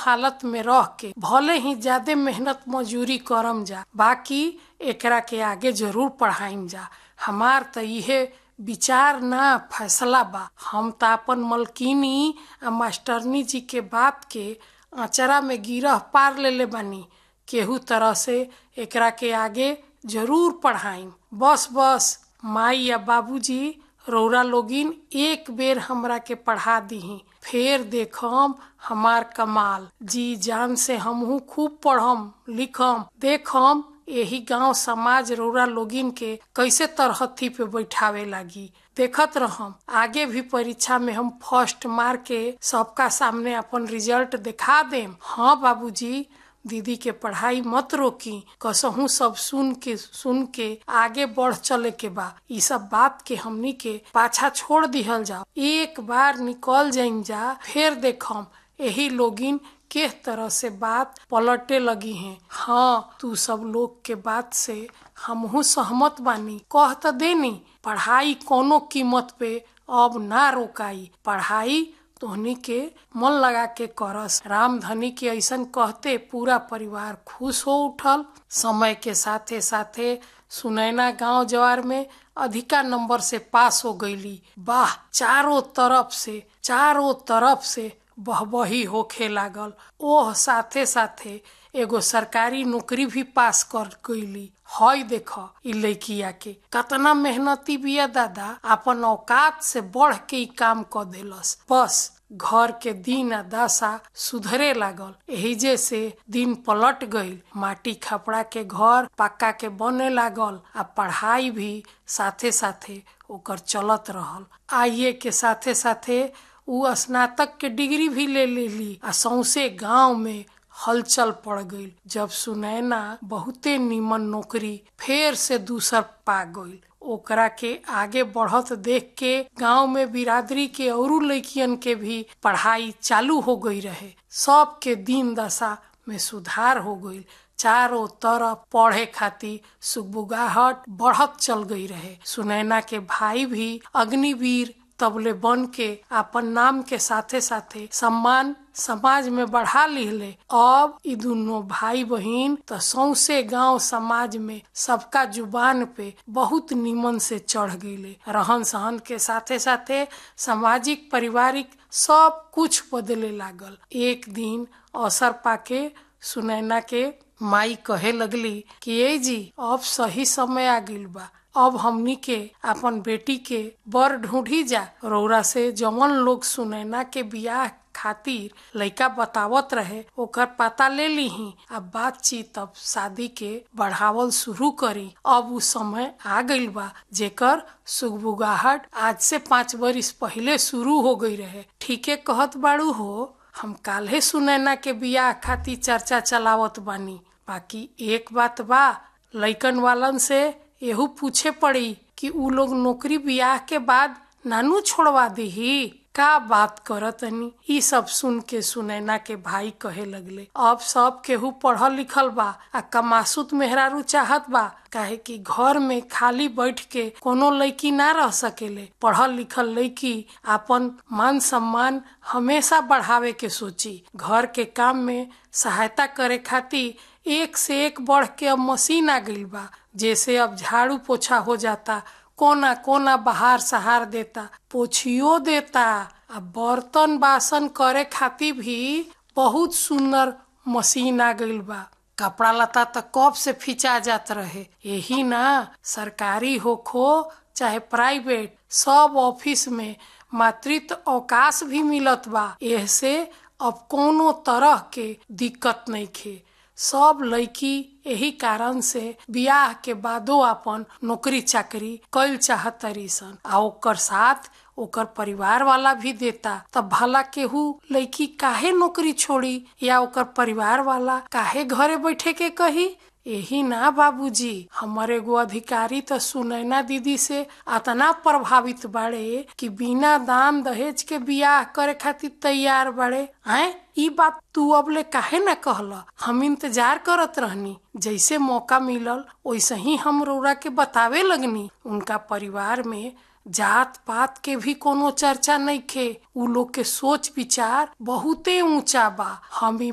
हालत में रह के भले ही ज्यादा मेहनत मजूरी करम जा बाकी एकरा के आगे जरूर पढ़ाइम जा हमार त इहे विचार ना फैसला बा हम त अपन मलकिनी आ मास्टरनी जी के बात के अचरा में गिरह पार लेले बानी केहू तरह से एकरा के आगे जरूर पढ़ाइम बस बस माई या बाबूजी रौरा लोगिन एक बेर हमरा के पढ़ा दीही फेर देखम हमार कमाल जी जान से हमहू खूब पढ़म लिखम देखम यही गांव समाज रौरा लोगिन के कैसे तरहथी पे बैठावे लागी देखत रहम आगे भी परीक्षा में हम फर्स्ट मार के सबका सामने अपन रिजल्ट दिखा देम हाँ बाबूजी दीदी के पढ़ाई मत रोकी कसहू सब सुन के सुन के आगे बढ़ चले के बा ई सब बात के हमनी के पाछा छोड़ दिहल जाओ एक बार निकल जाइन जा फिर देखम यही लोगिन किस तरह से बात पलटे लगी हैं हाँ तू सब लोग के बात से हमहू सहमत बानी कह त देनी पढ़ाई कोनो कीमत पे अब ना रोकाई पढ़ाई तोहनी के मन लगा के करस रामधनी के ऐसन कहते पूरा परिवार खुश हो उठल समय के साथे साथे सुनैना गांव जवार में अधिका नंबर से पास हो गईली वाह चारों तरफ से चारों तरफ से बहबही होखे लागल ओह साथे साथे एगो सरकारी नौकरी भी पास कर गईली हई देख इ लड़किया के कतना मेहनती बिया दादा अपन औकात से बढ़ के इ काम क देलस बस घर के दिन आ दशा सुधरे लागल एहिजे से दिन पलट गईल माटी खपड़ा के घर पक्का के बने लागल आ पढ़ाई भी साथे साथे ओकर चलत रहल आइए के साथे साथे उ स्नातक के डिग्री भी ले लेली आ सौसे गांव में हलचल पड़ गईल जब सुनैना बहुते नीमन नौकरी फेर से दूसर पा गईल ओकरा के आगे बढ़त देख के गांव में बिरादरी के औरू लड़कियन के भी पढ़ाई चालू हो गई रहे सब के दिन दशा में सुधार हो गईल चारों तरफ पढ़े खातिर सुगबुगाहट बढ़त चल गई रहे सुनैना के भाई भी अग्निवीर तबले बन के अपन नाम के साथे साथे सम्मान समाज में बढ़ा लिहले अब ई दोनों भाई बहिन तो सौसे गांव समाज में सबका जुबान पे बहुत निमन से चढ़ गईले रहन सहन के साथे साथे सामाजिक पारिवारिक सब कुछ बदले लागल एक दिन अवसर पाके सुनैना के माई कहे लगली कि ए जी अब सही समय आ गइल बा अब हमनी के अपन बेटी के बर ढूंढी जा रौरा से जवन लोग सुनैना के बियाह खातिर लइका बतावत रहे ओकर पता ले लीही अब बातचीत अब शादी के बढ़ावल शुरू करी अब उ समय आ गइल बा जेकर सुगबुगाहट आज से पाँच बरिस पहले शुरू हो गई रहे ठीके कहत बाड़ू हो हम काल्हे सुनैना के बियाह खातिर चर्चा चलावत बानी बाकी एक बात बा लइकन वालन से एहू पूछे पड़ी कि उ लोग नौकरी बियाह के बाद नानू छोड़वा दीही का बात करतनी ई सब सुन के सुनैना के भाई कहे लगले अब सब केहू पढ़ल लिखल बा आ कमासुत मेहरारू चाहत बा काहे कि घर में खाली बैठ के कोनो लड़की ना रह सकेले पढ़ल लिखल लड़की अपन मान सम्मान हमेशा बढ़ावे के सोची घर के काम में सहायता करे खातिर एक से एक बढ़ के अब मशीन आ गइल बा जैसे अब झाड़ू पोछा हो जाता कोना कोना बहार सहार देता पोछियो देता आ बर्तन बासन करे खातिर भी बहुत सुंदर मशीन आ गइल बा कपड़ा लता तो कब से फिचा जात रहे यही ना सरकारी होखो चाहे प्राइवेट सब ऑफिस में मातृत्व अवकाश भी मिलत बा एहसे अब कोनो तरह के दिक्कत नहीं खे सब लड़की यही कारण से बियाह के बादो अपन नौकरी चाकरी कल चाहतरी सन आ ओकर साथ ओकर परिवार वाला भी देता तब भला केहू लड़की काहे नौकरी छोड़ी या ओकर परिवार वाला काहे घरे बैठे के कही यही ना बाबूजी हमर एगो अधिकारी तो सुनैना दीदी से अतना प्रभावित बाड़े कि बिना दान दहेज के बियाह करे खातिर तैयार बाड़े हैं ई बात तू अबले काहे ना कहला हम इंतजार करत रहनी जैसे मौका मिलल वैसे ही हम रौरा के बतावे लगनी उनका परिवार में जात पात के भी कोनो चर्चा नहीं खे उ लोग के सोच विचार बहुते ऊंचा बा हम